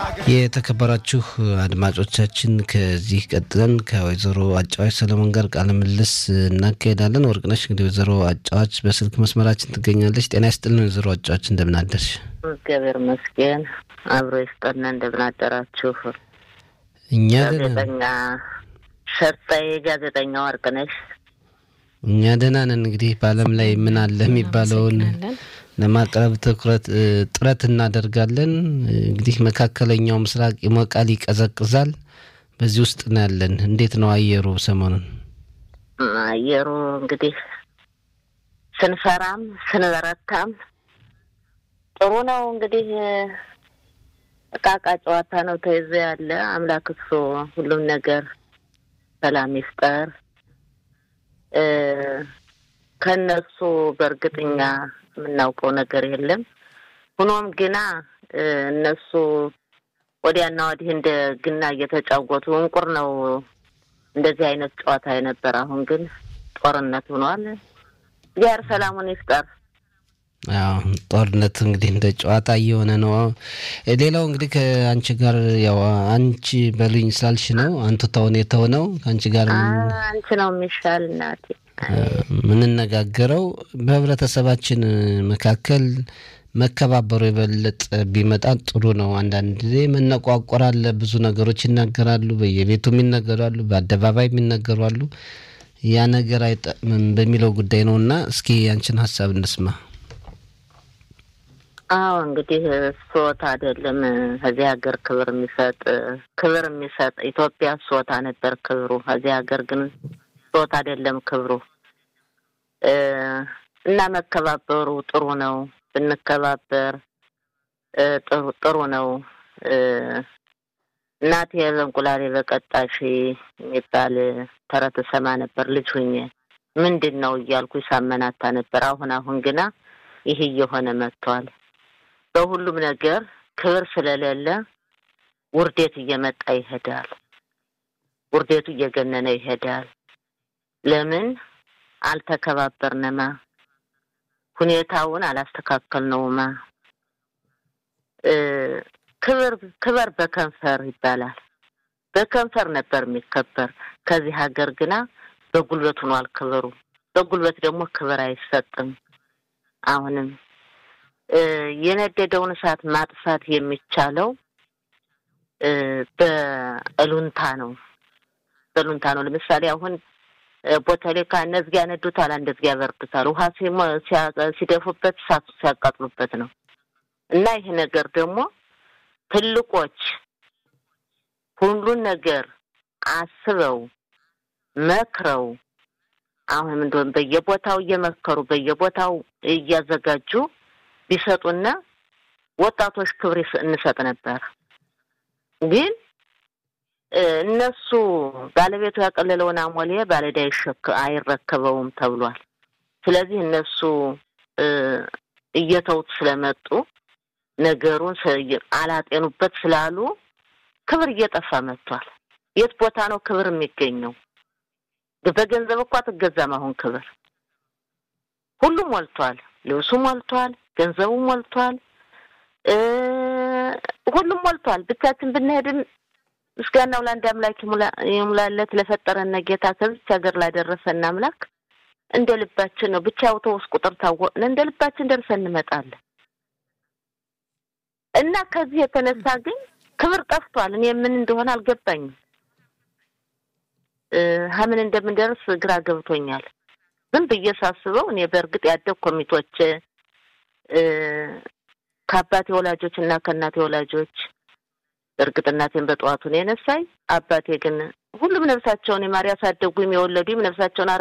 የተከበራችሁ አድማጮቻችን ከዚህ ቀጥለን ከወይዘሮ አጫዋች ሰለሞን ጋር ቃለ ምልልስ እናካሄዳለን። ወርቅነሽ እንግዲህ ወይዘሮ አጫዋች በስልክ መስመራችን ትገኛለች። ጤና ይስጥልን ወይዘሮ አጫዋች እንደምን አደርሽ? እግዚአብሔር ይመስገን አብሮ ይስጠና። እንደምን አደራችሁ? እኛ ጋዜጠኛ ሸርጣዬ ጋዜጠኛ ወርቅነሽ እኛ ደህና ነን። እንግዲህ በዓለም ላይ ምን አለ የሚባለውን ለማቅረብ ትኩረት ጥረት እናደርጋለን። እንግዲህ መካከለኛው ምስራቅ ይሞቃል፣ ይቀዘቅዛል። በዚህ ውስጥ ነው ያለን። እንዴት ነው አየሩ ሰሞኑን? አየሩ እንግዲህ ስንፈራም ስንበረታም ጥሩ ነው። እንግዲህ እቃቃ ጨዋታ ነው ተይዞ ያለ። አምላክ እሱ ሁሉም ነገር ሰላም ይፍጠር። ከነሱ በእርግጠኛ የምናውቀው ነገር የለም። ሆኖም ግና እነሱ ወዲያና ወዲህ እንደ ግና እየተጫወቱ እንቁር ነው እንደዚህ አይነት ጨዋታ የነበረ። አሁን ግን ጦርነት ሆኗል። እግዚአብሔር ሰላሙን ይፍጠር። ያው ጦርነት እንግዲህ እንደ ጨዋታ እየሆነ ነው። ሌላው እንግዲህ ከአንቺ ጋር ያው አንቺ በሉኝ ስላልሽ ነው አንቱ ተውን የተሆነው ከአንቺ ጋር አንቺ ነው የሚሻል እናቴ የምንነጋገረው በህብረተሰባችን መካከል መከባበሩ የበለጠ ቢመጣ ጥሩ ነው። አንዳንድ ጊዜ መነቋቆር አለ። ብዙ ነገሮች ይናገራሉ፣ በየቤቱ የሚነገራሉ፣ በአደባባይ የሚነገሩ አሉ። ያ ነገር አይጠቅምም በሚለው ጉዳይ ነው እና እስኪ ያንችን ሀሳብ እንስማ። አዎ እንግዲህ ሶት አይደለም ከዚህ ሀገር ክብር የሚሰጥ ክብር የሚሰጥ ኢትዮጵያ ሶታ ነበር ክብሩ። ከዚህ ሀገር ግን ሶት አይደለም ክብሩ እና መከባበሩ ጥሩ ነው። ብንከባበር ጥሩ ነው። እናቴ በእንቁላሌ በቀጣሽ የሚባል ተረት ሰማ ነበር ልጅ ሁኜ። ምንድን ነው እያልኩ ሳመናታ ነበር። አሁን አሁን ግና ይህ እየሆነ መጥቷል። በሁሉም ነገር ክብር ስለሌለ ውርዴት እየመጣ ይሄዳል። ውርዴቱ እየገነነ ይሄዳል። ለምን አልተከባበርንማ? ሁኔታውን አላስተካከልነውማ። ክብር ክበር በከንፈር ይባላል። በከንፈር ነበር የሚከበር። ከዚህ ሀገር ግና በጉልበት ሆኗል ክብሩ። በጉልበት ደግሞ ክብር አይሰጥም። አሁንም የነደደውን እሳት ማጥፋት የሚቻለው በእሉንታ ነው። በእሉንታ ነው። ለምሳሌ አሁን ቦተሌካ እነዚህ ያነዱታል፣ እንደዚህ ያበርዱታል። ውሃ ሲደፉበት እሳቱ ሲያቃጥሉበት ነው። እና ይህ ነገር ደግሞ ትልቆች ሁሉን ነገር አስበው መክረው አሁንም እንደሆነ በየቦታው እየመከሩ በየቦታው እያዘጋጁ ቢሰጡና ወጣቶች ክብር እንሰጥ ነበር። ግን እነሱ ባለቤቱ ያቀለለውን አሞሌ ባለዕዳ አይረከበውም ተብሏል። ስለዚህ እነሱ እየተውት ስለመጡ ነገሩን አላጤኑበት ስላሉ ክብር እየጠፋ መጥቷል። የት ቦታ ነው ክብር የሚገኘው? በገንዘብ እኮ አትገዛም። አሁን ክብር ሁሉም ሞልቷል። ልብሱ ሞልቷል፣ ገንዘቡ ሞልቷል፣ ሁሉም ሞልቷል። ብቻችን ብንሄድም ምስጋናው ለአንድ አምላክ ይሙላለት ለፈጠረን ጌታ ከዚች ሀገር ላደረሰን አምላክ እንደ ልባችን ነው። ብቻ አውቶቡስ ቁጥር ታወቅን እንደ ልባችን ደርሰን እንመጣለን። እና ከዚህ የተነሳ ግን ክብር ጠፍቷል። እኔ ምን እንደሆነ አልገባኝም። ሀምን እንደምንደርስ ግራ ገብቶኛል። ዝም ብዬ ሳስበው እኔ በእርግጥ ያደግ ኮሚቶች ከአባቴ ወላጆች እና ከእናቴ ወላጆች እርግጥ እናቴን በጠዋቱ ነው የነሳኝ። አባቴ ግን ሁሉም ነፍሳቸውን የማር ያሳደጉም የወለዱም ነፍሳቸውን